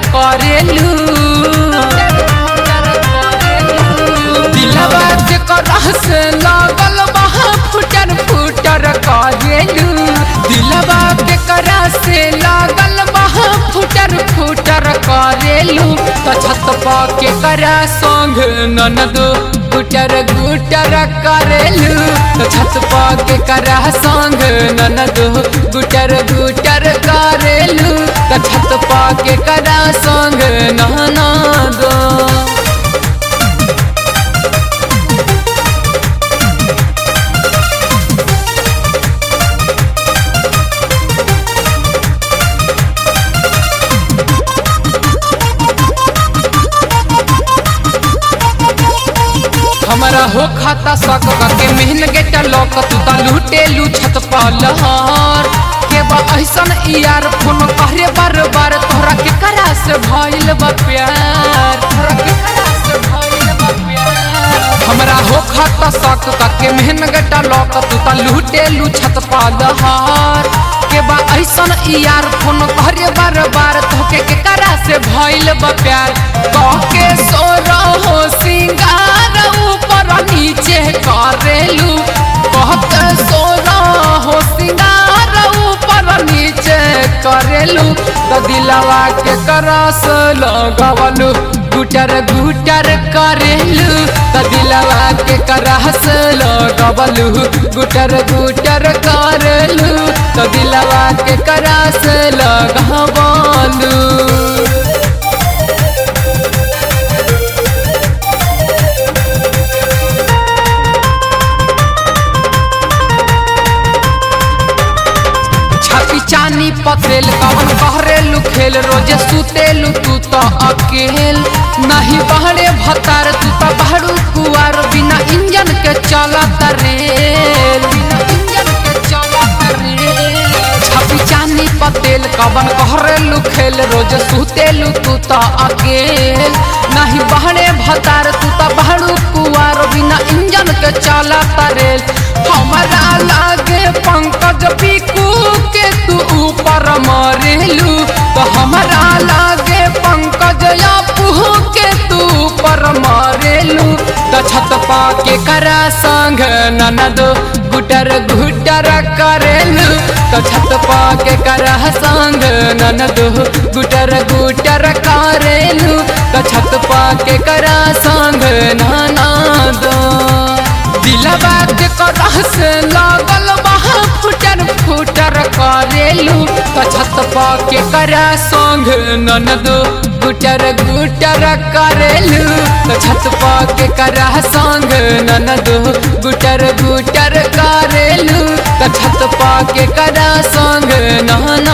करेलू दिलवा के करह से लागल बहा फुटर फुटर करेलू दिलवा के करह से लागल बहा फुटर फुटर करेलू त छत पा के करा संग ननद गुटर गुटर करेलू त छत पा के करा संग ननद गुटर गुटर करेलू त छत पा के करा संग ननद हमारा हो खाता सक के मेहन गेटा लौक तू ता लूटेलू छत पलहर के बा ऐसन यार फोन कहरे बार बार तोहरा के करा से भइल बा प्यार तोहरा के करा से भइल बा प्यार हमरा हो खाता सक के मेहन गेटा लौक तू ता लूटेलू छत पलहर के बा ऐसन यार फोन कहरे बार बार तोहके के करा से भइल बा प्यार कह के सो रहो सिंगार ऊपर नीचे करेलू कहत सोना हो सिंगार ऊपर नीचे करेलू तो दिलवा के करस लगवलू गुटर गुटर करेलू तो दिलवा के करस लगवलू गुटर गुटर करेलू तो दिलवा के करस लगवलू छपी चानी पतेल कवन कहरेलू खेल रोजे सुतेलू तू तो अकेल नहीं बहरे भतार तू तो बहरू कुआर बिना इंजन के चलत रेल बिना इंजन के चलत रेल छपी चानी पतेल कवन कहरेलू खेल रोज सुतेलू तू तो अकेल नहीं बहरे भतार तू तो बहरू कुआर बिना इंजन के चलत रेल हमारा लागे पंकज पीकू के तू ऊपर मरेलू तो हमारा लागे पंकज आपू के तू ऊपर मरेलू तो छत पा के करा संग ननद गुटर गुटर करेलू तो छत पा के करा संग ननद गुटर गुटर करेलू तो छत पा के करा संग ननद दिलवा के करह से लागल बहा फुटर फुटर करेलू तो छत पा के करा संग ननद गुटर गुटर करेलू तो छत पा के करा संग ननद गुटर गुटर करेलू तो छत पा के करा संग ननद